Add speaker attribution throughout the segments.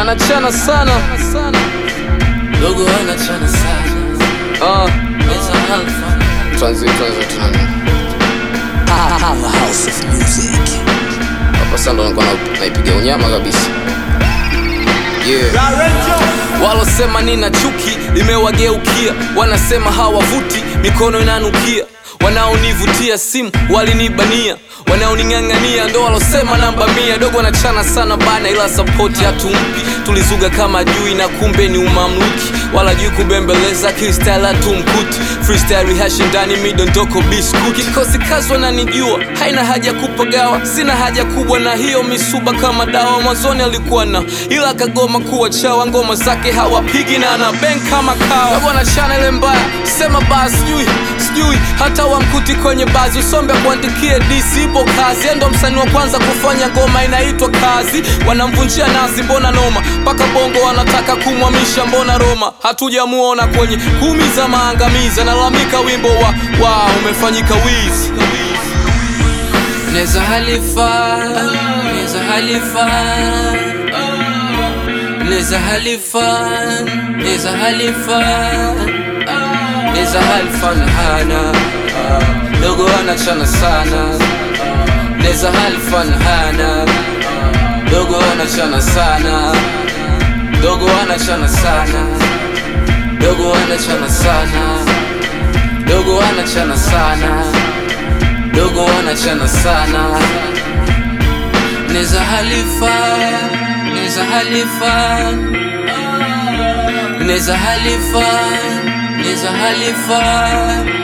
Speaker 1: anachana sana
Speaker 2: Dogo anachana sana
Speaker 1: Ah,
Speaker 2: Meza alfa
Speaker 1: tuanze tuanze tunani
Speaker 2: Powerhouse of music
Speaker 1: hapa sasa ndo nilikuwa na- naipiga unyama kabisa yeah. walosema nina chuki limewageukia wanasema hawavuti mikono inanukia wanaonivutia simu walinibania wanaoning'ang'ania ndo walosema namba mia dogo wanachana sana bana ila sapoti hatumpi tulizuga kama jui na kumbe ni umamluki wala jui kubembeleza freestyle hatumkuti freestyle rehashi ndani midondoko biskuti kikosi kazi wananijua haina haja kupagawa sina haja kubwa na hiyo misuba kama dawa mwanzoni alikuwa na ila akagoma kuwa chawa ngoma zake hawapigi na ana beng kama kawa dogo anachana ile mbaya sema baa sijui sijui hata wamkuti kwenye bazi usombe kuandikie dc ipo kazi endo msanii wa kwanza kufanya ngoma inaitwa kazi wanamvunjia nazi mbona noma mpaka bongo wanataka kumwamisha mbona roma hatujamuona kwenye kumi za maangamizi analalamika wimbo wa wa umefanyika wizi
Speaker 2: Neza halifa Neza halifa Neza halifa Neza halifa Neza halifa hana Dogo anachana sana Neza halifa hana Dogo anachana sana Dogo anachana sana Dogo anachana sana Dogo anachana sana Dogo anachana sana Neza halifa Neza halifa Neza halifa Neza halifa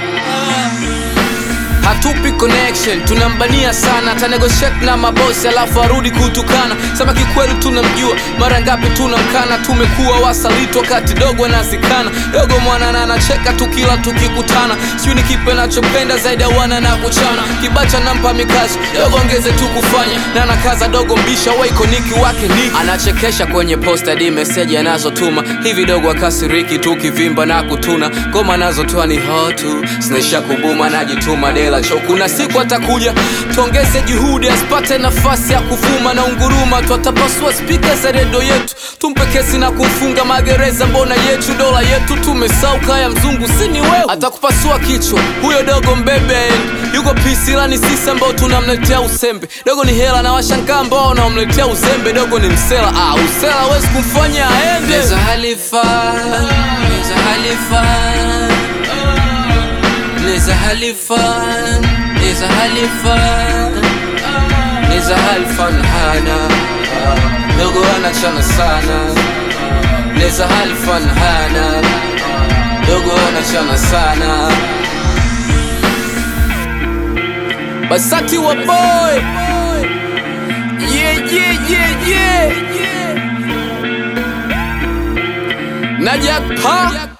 Speaker 1: hatupi connection tunambania sana atanegoshate na mabosi alafu arudi kutukana sema kikweli tunamjua mara ngapi tunamkana tumekuwa wasaliti wakati dogo anazikana dogo mwanana anacheka tukila tukikutana sijui ni kipe nachopenda zaidi ya wana na kuchana kibacha nampa mikazo dogo ongeze tu kufanya na nakaza dogo mbisha waikoniki wake ni anachekesha kwenye posta di meseji anazotuma hivi dogo akasiriki tukivimba na kutuna ngoma anazotoa ni hotu zinaisha kubuma najituma dela cho kuna siku atakuja tuongeze juhudi asipate nafasi ya kuvuma na unguruma twatapasua spika za redio yetu tumpe kesi na kumfunga magereza mbona yetu dola yetu tumesauka ya mzungu sini wewe atakupasua kichwa huyo dogo mbebe yuko pisi ila ni sisi ambao tunamletea usembe dogo ni hela na washangaa ambao wanamletea uzembe dogo ni msela ah, usela hawezi kumfanya aende
Speaker 2: Neza halifa Neza halifa Neza halifa Neza halifa Neza halifa hana Dogo anachana sana Neza halifa hana Dogo anachana sana
Speaker 1: basati wa boy yeah, yeah, yeah, yeah. najak pa